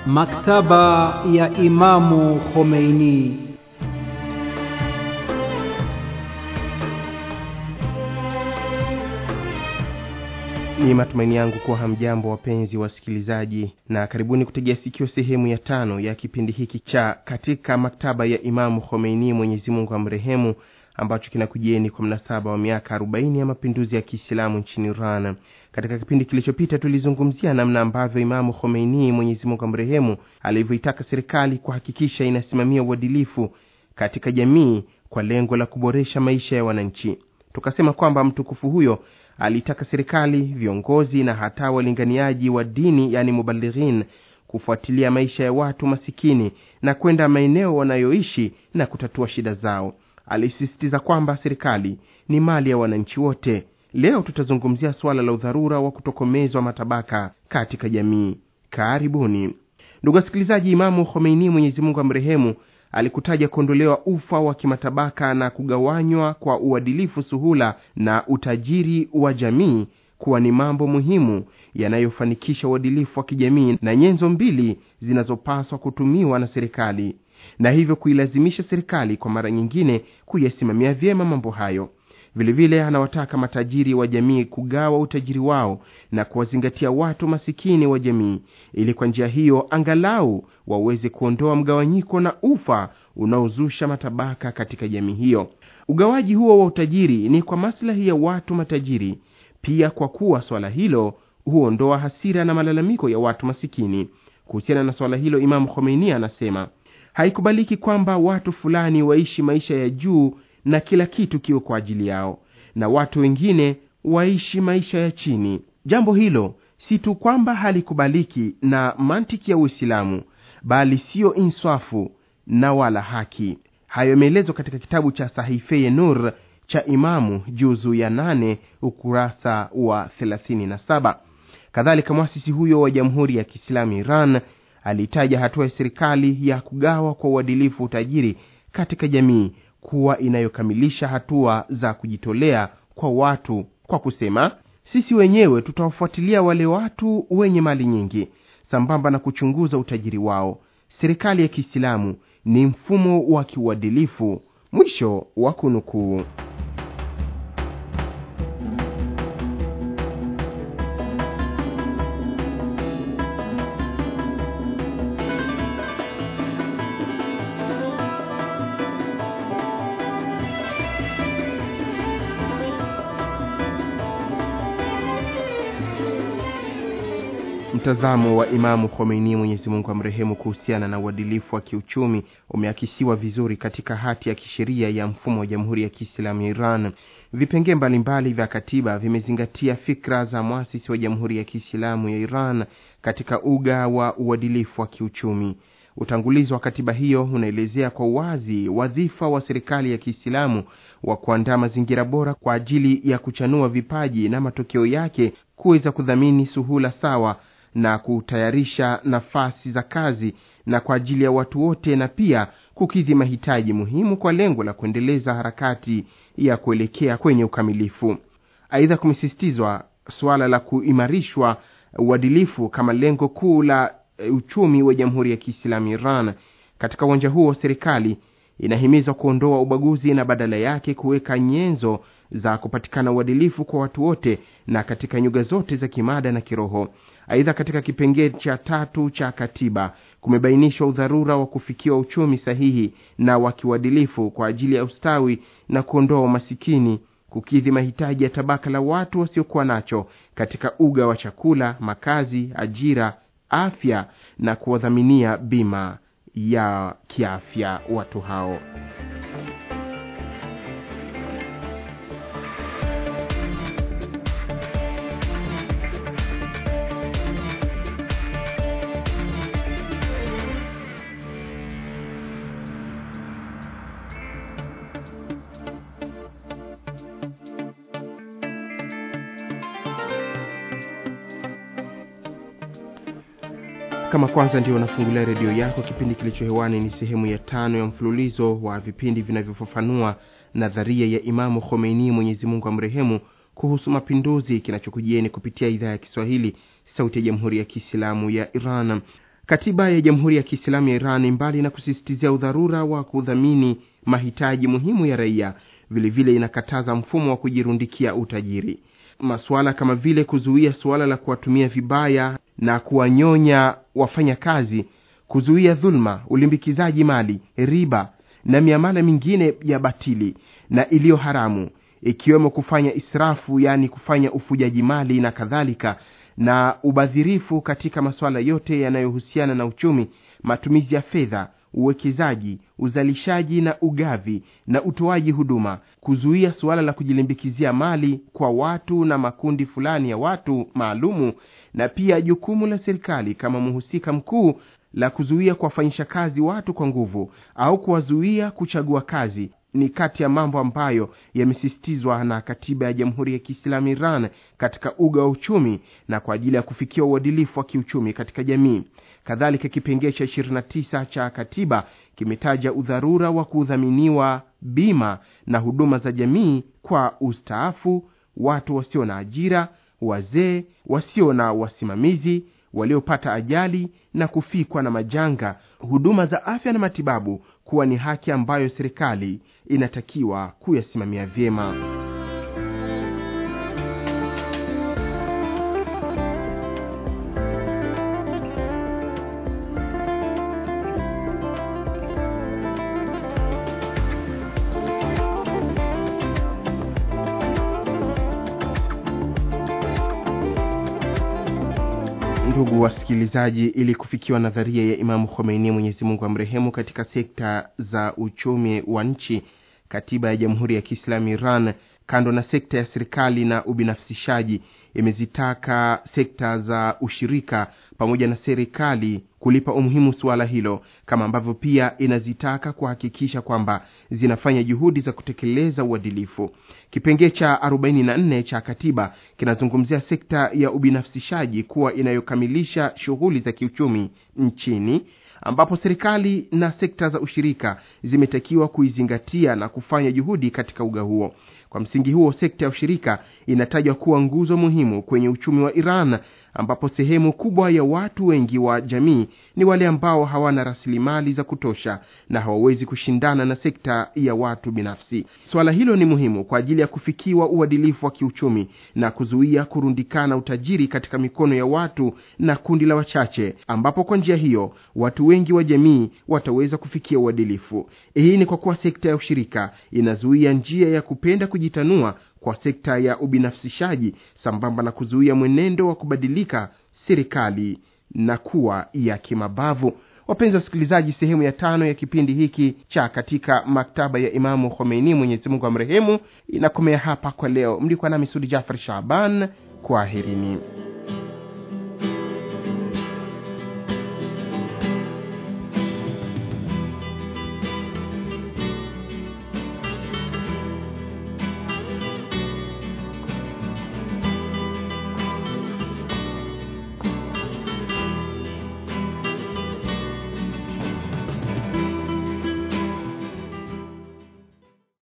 Maktaba ya Imamu Khomeini. Ni matumaini yangu kuwa hamjambo wapenzi wasikilizaji, na karibuni kutegea sikio sehemu ya tano ya kipindi hiki cha katika maktaba ya Imamu Khomeini, Mwenyezi Mungu amrehemu, ambacho kinakujieni kwa mnasaba wa miaka 40 ya mapinduzi ya Kiislamu nchini Iran. Katika kipindi kilichopita tulizungumzia namna ambavyo Imamu Khomeini, Mwenyezi Mungu amrehemu, alivyoitaka serikali kuhakikisha inasimamia uadilifu katika jamii kwa lengo la kuboresha maisha ya wananchi. Tukasema kwamba mtukufu huyo alitaka serikali, viongozi na hata walinganiaji wa dini, yani mubalighin, kufuatilia maisha ya watu masikini na kwenda maeneo wanayoishi na kutatua shida zao. Alisisitiza kwamba serikali ni mali ya wananchi wote. Leo tutazungumzia suala la udharura wa kutokomezwa matabaka katika jamii. Karibuni ndugu wasikilizaji. Imamu Khomeini, Mwenyezi Mungu amrehemu, alikutaja kuondolewa ufa wa kimatabaka na kugawanywa kwa uadilifu, suhula na utajiri wa jamii kuwa ni mambo muhimu yanayofanikisha uadilifu wa kijamii na nyenzo mbili zinazopaswa kutumiwa na serikali, na hivyo kuilazimisha serikali kwa mara nyingine kuyasimamia vyema mambo hayo. Vilevile anawataka matajiri wa jamii kugawa utajiri wao na kuwazingatia watu masikini wa jamii, ili kwa njia hiyo angalau waweze kuondoa mgawanyiko na ufa unaozusha matabaka katika jamii hiyo. Ugawaji huo wa utajiri ni kwa maslahi ya watu matajiri, pia kwa kuwa swala hilo huondoa hasira na malalamiko ya watu masikini. Kuhusiana na swala hilo, Imamu Khomeini anasema haikubaliki kwamba watu fulani waishi maisha ya juu na kila kitu kiwe kwa ajili yao na watu wengine waishi maisha ya chini. Jambo hilo si tu kwamba halikubaliki na mantiki ya Uislamu, bali siyo inswafu na wala haki. Hayo yameelezwa katika kitabu cha Sahifeye Nur cha Imamu juzu ya nane ukurasa wa 37. Kadhalika, mwasisi huyo wa Jamhuri ya Kiislamu Iran alitaja hatua ya serikali ya kugawa kwa uadilifu utajiri katika jamii kuwa inayokamilisha hatua za kujitolea kwa watu kwa kusema, sisi wenyewe tutawafuatilia wale watu wenye mali nyingi sambamba na kuchunguza utajiri wao. Serikali ya Kiislamu ni mfumo wa kiuadilifu. Mwisho wa kunukuu. Mtazamo wa Imamu Khomeini, Mwenyezi Mungu amrehemu, kuhusiana na uadilifu wa kiuchumi umeakisiwa vizuri katika hati ya kisheria ya mfumo wa Jamhuri ya Kiislamu ya Iran. Vipengee mbalimbali vya katiba vimezingatia fikra za mwasisi wa Jamhuri ya Kiislamu ya Iran katika uga wa uadilifu wa kiuchumi. Utangulizi wa katiba hiyo unaelezea kwa uwazi wadhifa wa serikali ya Kiislamu wa kuandaa mazingira bora kwa ajili ya kuchanua vipaji na matokeo yake kuweza kudhamini suhula sawa na kutayarisha nafasi za kazi na kwa ajili ya watu wote na pia kukidhi mahitaji muhimu kwa lengo la kuendeleza harakati ya kuelekea kwenye ukamilifu. Aidha, kumesisitizwa suala la kuimarishwa uadilifu kama lengo kuu la uchumi wa Jamhuri ya Kiislamu Iran. Katika uwanja huo, serikali inahimizwa kuondoa ubaguzi na badala yake kuweka nyenzo za kupatikana uadilifu kwa watu wote na katika nyuga zote za kimada na kiroho. Aidha, katika kipengee cha tatu cha katiba kumebainishwa udharura wa kufikiwa uchumi sahihi na wa kiuadilifu kwa ajili ya ustawi na kuondoa umasikini, kukidhi mahitaji ya tabaka la watu wasiokuwa nacho katika uga wa chakula, makazi, ajira, afya na kuwadhaminia bima ya kiafya watu hao. kama kwanza ndio unafungulia redio yako kipindi kilicho hewani ni sehemu ya tano ya mfululizo wa vipindi vinavyofafanua nadharia ya imamu khomeini mwenyezi mungu amrehemu kuhusu mapinduzi kinachokujieni kupitia idhaa ya kiswahili sauti ya jamhuri ya kiislamu ya iran katiba ya jamhuri ya kiislamu ya iran mbali na kusisitizia udharura wa kudhamini mahitaji muhimu ya raia vilevile vile inakataza mfumo wa kujirundikia utajiri masuala kama vile kuzuia suala la kuwatumia vibaya na kuwanyonya wafanyakazi kuzuia dhuluma ulimbikizaji mali riba na miamala mingine ya batili na iliyo haramu ikiwemo kufanya israfu yaani kufanya ufujaji mali na kadhalika na ubadhirifu katika masuala yote yanayohusiana na uchumi matumizi ya fedha uwekezaji uzalishaji na ugavi na utoaji huduma kuzuia suala la kujilimbikizia mali kwa watu na makundi fulani ya watu maalumu na pia jukumu la serikali kama mhusika mkuu la kuzuia kuwafanyisha kazi watu kwa nguvu au kuwazuia kuchagua kazi ni kati ya mambo ambayo yamesisitizwa na katiba ya jamhuri ya kiislamu iran katika uga wa uchumi na kwa ajili ya kufikia uadilifu wa kiuchumi katika jamii kadhalika kipengee cha 29 cha katiba kimetaja udharura wa kudhaminiwa bima na huduma za jamii kwa ustaafu watu wasio na ajira wazee wasio na wasimamizi waliopata ajali na kufikwa na majanga huduma za afya na matibabu kuwa ni haki ambayo serikali inatakiwa kuyasimamia vyema ndugu wasikilizaji ili kufikiwa nadharia ya imamu khomeini mwenyezi mungu amrehemu katika sekta za uchumi wa nchi katiba ya jamhuri ya kiislamu iran kando na sekta ya serikali na ubinafsishaji imezitaka sekta za ushirika pamoja na serikali kulipa umuhimu suala hilo kama ambavyo pia inazitaka kuhakikisha kwamba zinafanya juhudi za kutekeleza uadilifu kipengee cha 44 cha katiba kinazungumzia sekta ya ubinafsishaji kuwa inayokamilisha shughuli za kiuchumi nchini ambapo serikali na sekta za ushirika zimetakiwa kuizingatia na kufanya juhudi katika uga huo kwa msingi huo sekta ya ushirika inatajwa kuwa nguzo muhimu kwenye uchumi wa iran ambapo sehemu kubwa ya watu wengi wa jamii ni wale ambao hawana rasilimali za kutosha na hawawezi kushindana na sekta ya watu binafsi swala hilo ni muhimu kwa ajili ya kufikiwa uadilifu wa kiuchumi na kuzuia kurundikana utajiri katika mikono ya watu na kundi la wachache ambapo kwa njia hiyo watu wengi wa jamii wataweza kufikia uadilifu hii ni kwa kuwa sekta ya ushirika inazuia njia ya kupenda kujitanua kwa sekta ya ubinafsishaji sambamba na kuzuia mwenendo wa kubadilika serikali na kuwa ya kimabavu wapenzi wasikilizaji sehemu ya tano ya kipindi hiki cha katika maktaba ya imamu khomeini mwenyezi mungu amrehemu inakomea hapa kwa leo mlikuwa nami sudi jafar shaban kwaherini